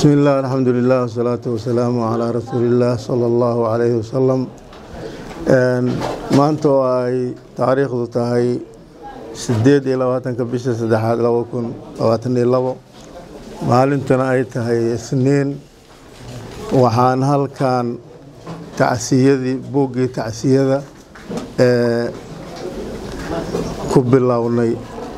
bismi illah alxamdulilah wasalaatu wasalaamu calaa rasuulillaah sala allahu calayhi wasalam maanta oo ay taariikhdu tahay sideed iyo labaatanka bisha saddexaad laba kun labaatan iyo labo maalintuna ay tahay isniin waxaan halkan tacsiyadii buuggii tacsiyada ee ku bilownay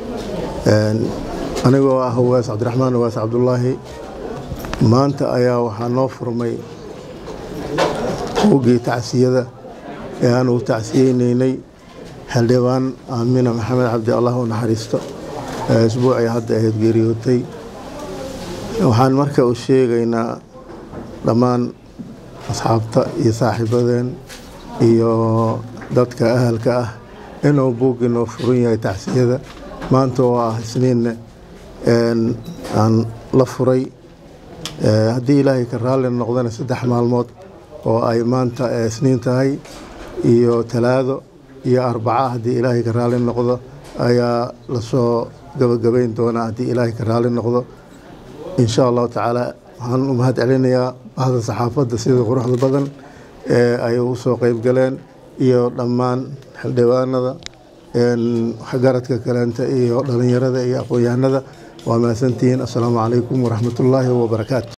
anigoo ah waas cabdiraxmaan waas cabdulaahi maanta ayaa waxaa noo furmay buuggii tacsiyada ee aan ugu tacsiyeyneynay xildhibaan aamina maxamed cabdi allah u naxariisto ee isbuucii hadda ahayd geeriyootay waxaan marka u sheegaynaa dhammaan asxaabta iyo saaxiibadeen iyo dadka ahalka ah inuu buuggii noo furan yahay tacsiyada maanta oo ah isniinne aan la furay haddii ilaahay ka raalli noqdana saddex maalmood oo ay maanta isniin tahay iyo talaado iyo arbaca haddii ilaahay ka raalli noqdo ayaa lasoo gabagabayn doonaa haddii ilaahay ka raalli noqdo insha allahu tacaala waxaan u mahad celinayaa bahda saxaafadda sida quruxda badan ee ay ugu soo qeyb galeen iyo dhammaan xildhibaanada garadka kaleenta iyo dhalinyarada iyo aqoon-yahanada waa mahadsantihiin assalaamu calaykum waraxmatullaahi wabarakaatu